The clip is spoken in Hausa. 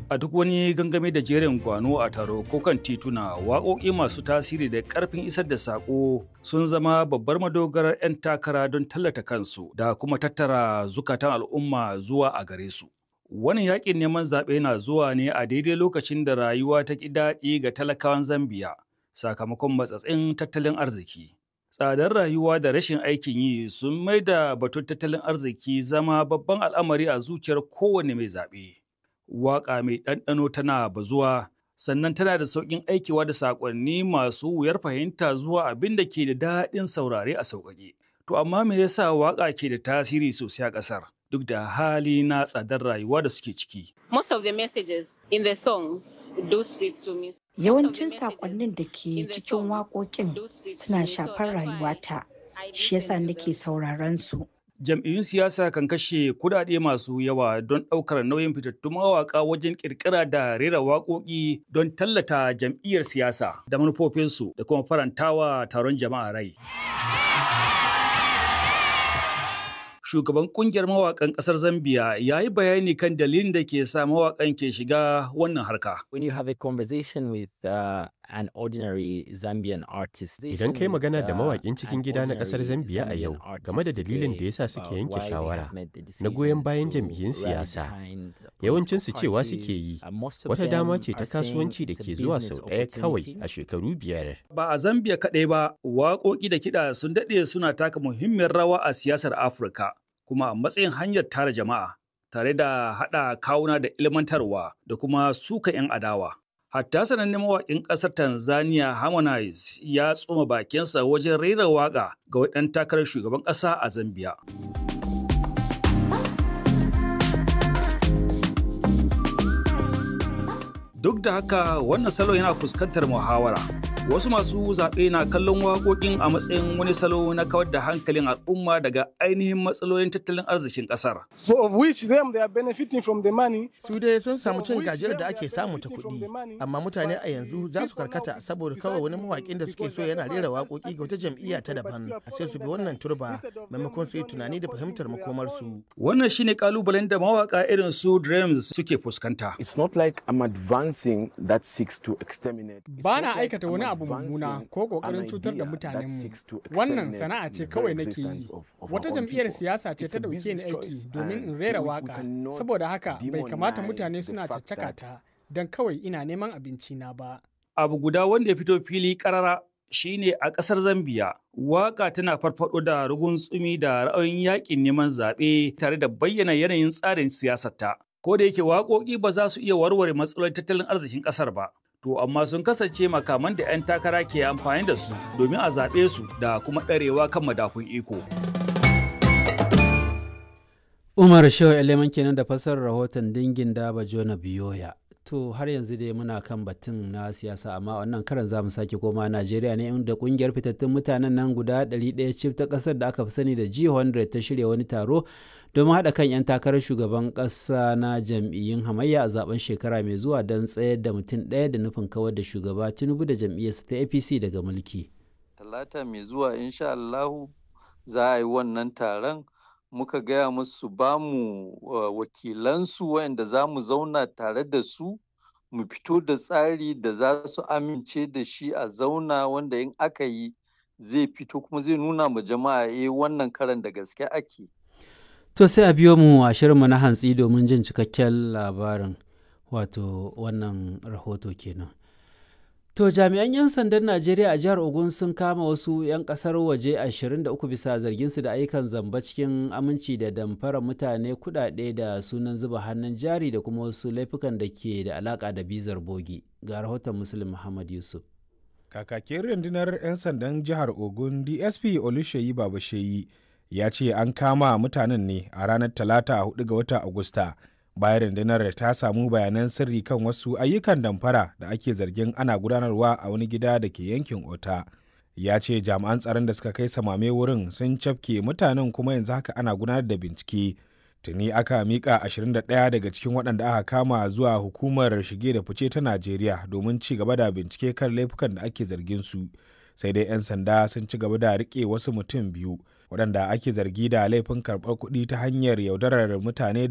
A duk wani gangame da jerin gwano a taro ko kan tituna waƙoƙi masu tasiri da ƙarfin isar da saƙo sun zama babbar madogarar 'yan takara don tallata kansu da kuma tattara zukatan al'umma zuwa a gare su. Wani yaƙin neman zaɓe na zuwa ne a daidai lokacin da rayuwa ta ƙi daɗi ga talakawan Zambiya sakamakon matsatsin tattalin arziki. Tsadar rayuwa da rashin aikin yi sun maida batun tattalin arziki zama babban al'amari a zuciyar kowane mai zaɓe. waƙa mai ɗanɗano tana bazuwa sannan tana da sauƙin aikewa da saƙonni masu wuyar fahimta zuwa abin da ke da daɗin saurare a sauƙaƙe. To amma me yasa waƙa ke da tasiri sosai a ƙasar duk da hali na tsadar rayuwa da suke ciki? Most of the messages in the songs do speak to me. Yawancin saƙonnin da ke cikin waƙoƙin suna shafar rayuwata, shi yasa nake sauraron su. jam'iyyun siyasa kan kashe kudade masu yawa don ɗaukar nauyin fitattun mawaƙa wajen ƙirƙira da rera waƙoƙi don tallata jam'iyyar siyasa da manufofinsu da kuma farantawa taron jama'a rai. Shugaban kungiyar mawaƙan ƙasar Zambiya ya yi bayani kan dalilin da ke sa mawaƙan ke shiga wannan harka. When you have a conversation with uh, an ordinary Zambian artist. Idan kai magana da mawaƙin cikin gida na ƙasar Zambiya a yau game da dalilin da yasa suke yanke shawara na goyon bayan jam'iyyun siyasa, yawancinsu cewa suke yi wata dama ce ta kasuwanci da ke zuwa sau ɗaya kawai a shekaru biyar. Ba a Zambiya kaɗai ba, waƙoƙi da kiɗa sun daɗe suna taka muhimmiyar rawa a siyasar Afirka, kuma a matsayin hanyar tara jama'a. tare da haɗa kawuna da ilmantarwa da kuma suka 'yan adawa. Hatta sanannen mawaƙin ƙasar Tanzania Harmonize ya tsoma bakinsa wajen rera waƙa ga ɗan takarar shugaban ƙasa a Zambia. Duk da haka wannan salo yana fuskantar muhawara. Wasu masu zaɓe na kallon waƙoƙin a matsayin wani salo na kawar da hankalin al'umma daga ainihin matsalolin tattalin arzikin ƙasar. So of which them they are benefiting from the money. Su dai sun samu cin gajiyar da ake samu ta kuɗi, amma mutane a yanzu za su karkata saboda kawai wani mawaƙin da suke so yana rera waƙoƙi ga wata jam'iyya ta daban, sai su bi wannan turba maimakon su yi tunani da fahimtar makomarsu. Wannan shine kalubalen da mawaƙa irin su Dreams suke fuskanta. It's not like I'm advancing that seeks to exterminate. Ba na aikata wani abu mummuna ko kokarin cutar da mutanenmu. Wannan sana'a ce kawai nake yi. Wata jam'iyyar siyasa ce ta dauke ni aiki domin in rera waka. Saboda haka bai kamata mutane suna caccaka ta don kawai ina neman abinci na ba. Abu guda wanda ya fito fili karara shine a ƙasar Zambiya. Waka tana farfado da rugun tsumi da ra'ayin yakin neman zaɓe tare da bayyana yanayin tsarin siyasarta. Ko da yake waƙoƙi ba za su iya warware matsalolin tattalin arzikin ƙasar ba. to amma sun kasance makaman da 'yan takara ke amfani da su domin a zaɓe su da kuma ɗarewa kan madafun iko. Umar Shehu Eleman kenan da fassarar rahoton dingin daba Jona Biyoya. To har yanzu dai muna kan batun na siyasa amma wannan karan za mu sake koma Najeriya ne inda kungiyar fitattun mutanen nan guda 100 cif ta kasar da aka fi sani da G100 ta shirya wani taro domin haɗa kan 'yan takarar shugaban ƙasa na jam'iyyun hamayya a zaben shekara mai zuwa don tsayar da mutum ɗaya da nufin kawar da shugaba Tinubu da jam'iyyarsa ta APC daga mulki. Talata mai zuwa insha Allahu za a yi wannan taron muka gaya musu ba mu wakilansu wayanda za mu zauna tare da su mu fito da tsari da za su amince da shi a zauna wanda in aka yi zai fito kuma zai nuna ma jama'a eh wannan karan da gaske ake. To sai a biyo mu a shirinmu na hantsi domin jin cikakken labarin wato wannan rahoto kenan. To jami'an 'yan sandan Najeriya a jihar Ogun sun kama wasu 'yan kasar waje 23 bisa zarginsu da ayyukan zamba cikin aminci da damfara mutane kudade da sunan zuba hannun jari da kuma wasu laifukan da ke da alaka da bizar bogi. Ga rahoton Muslim Muhammad Yusuf. Kakakin rundunar 'yan sandan jihar Ogun DSP Oluseyi Babasheyi ya ce an kama mutanen ne a ranar talata 4 ga watan Agusta. bayan rundunar ta samu bayanan sirri kan wasu ayyukan damfara da ake zargin ana gudanarwa a wani gida da ke yankin ota ya ce jami'an tsaron da suka kai samame wurin sun cafke mutanen kuma yanzu haka ana gudanar da bincike tuni aka mika 21 daga cikin waɗanda aka kama zuwa hukumar shige da fice ta najeriya domin ci gaba da bincike kan laifukan da ake zargin su sai dai 'yan sanda sun ci gaba da rike wasu mutum biyu waɗanda ake zargi da laifin karɓar kuɗi ta hanyar yaudarar mutane